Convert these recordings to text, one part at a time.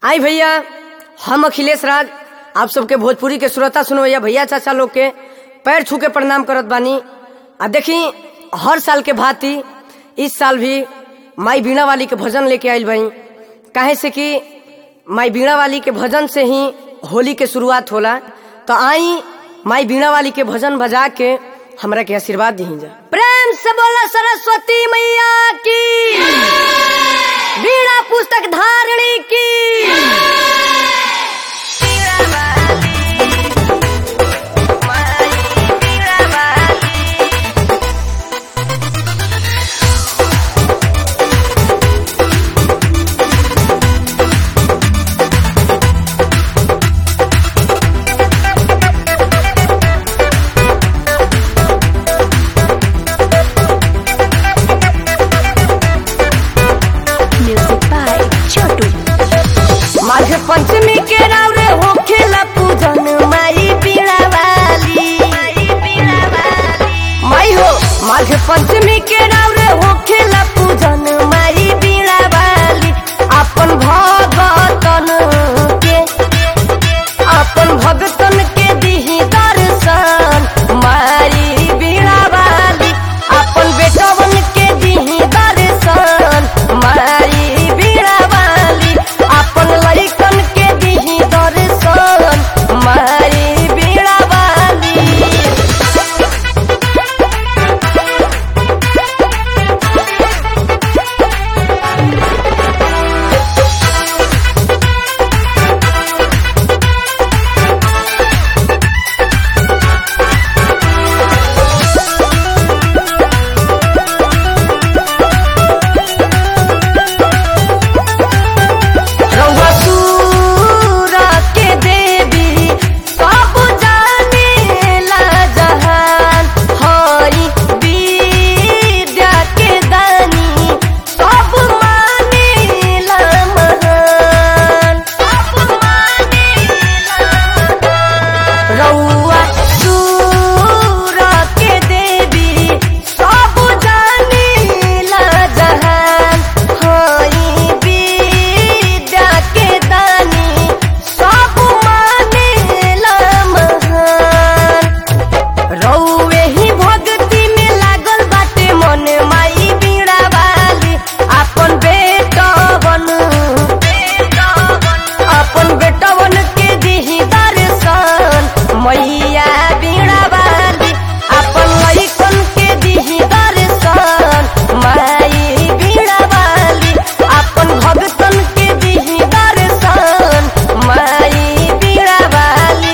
आई भैया हम अखिलेश राज आप सबके भोजपुरी के श्रोता सुनवैया भैया चाचा लोग के पैर छू के प्रणाम करत बानी आ देखी हर साल के भांति इस साल भी माई बीणा वाली के भजन लेके आयल बई काहे से कि माई बीणा वाली के भजन से ही होली के शुरुआत होला तो आई माई बीणा वाली के भजन बजा के हमरा के आशीर्वाद दी जा प्रेम से बोला सरस्वती मैया की बीणा पुस्तक धारणी की Music by Chotu. Magh Panchami के राव रे होखेला पूजन माई बीणा वाली माई हो माघ पंचमी के राव रे होखेला पूजन माई बीणा वाली अपन भगतन के अपन भगतन के दिही दर्शन माई बीणा वाली अपन बेटवन के दिही दर्शन माई बीणा वाली अपन लइकन के दिही दर्शन माई बीणा वाली रउआ सूरा के देवी सब जानेला जहान हई विद्या के दानी सब मानेला महान सब मानेला रउआ सूरा के देवी सब जानेला जहान हई विद्या के दानी सब मानेला महान रउए ही भक्ति में लागल बाटे मन माई बीणा वाली अपन बेटवन अपन बेटवन के दिही दर्शन मैया बीणा वाली अपन लइकन के दिही दर्शन माई बीणा वाली अपन भगतन के दिही दर्शन माई बीणा वाली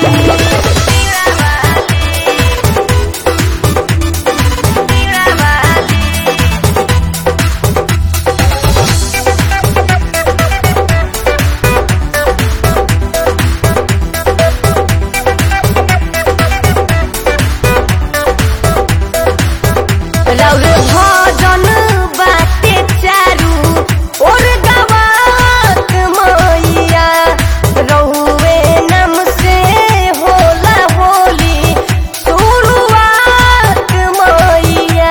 रौर भजन बाटे चारू और गवात मैया रहुए नम से होला होली शुरुआत मैया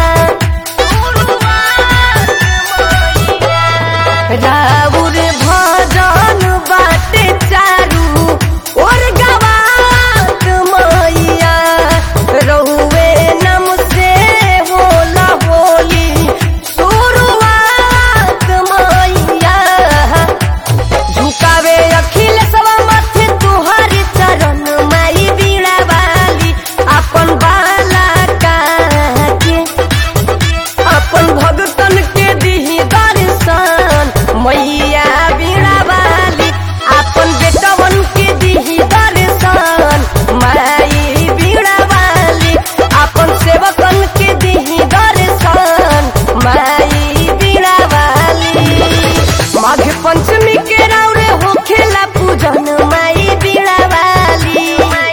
राउर भजन बाटे चारू और गवात मैया रहुए नम से होला होली शुरुआत मैया झुकावे अखिल सब माथे तुहार चरण माई बीणा वाली अपन बाला के अपन भगतन के दिही दर्शन मैया बीणा वाली अपन बेटवन के दिही दर्शन माई बीणा वाली अपन सेवकन के दिही दर्शन माई बीणा वाली माघ पंचमी के राउरे होखेला पूजन माई बीणा वाली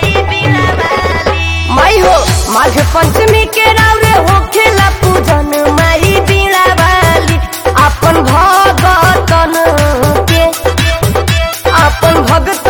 माई हो माघ पंचमी के राउरे होखेला पूजन माई बीणा वाली अपन भगतन के अपन भगत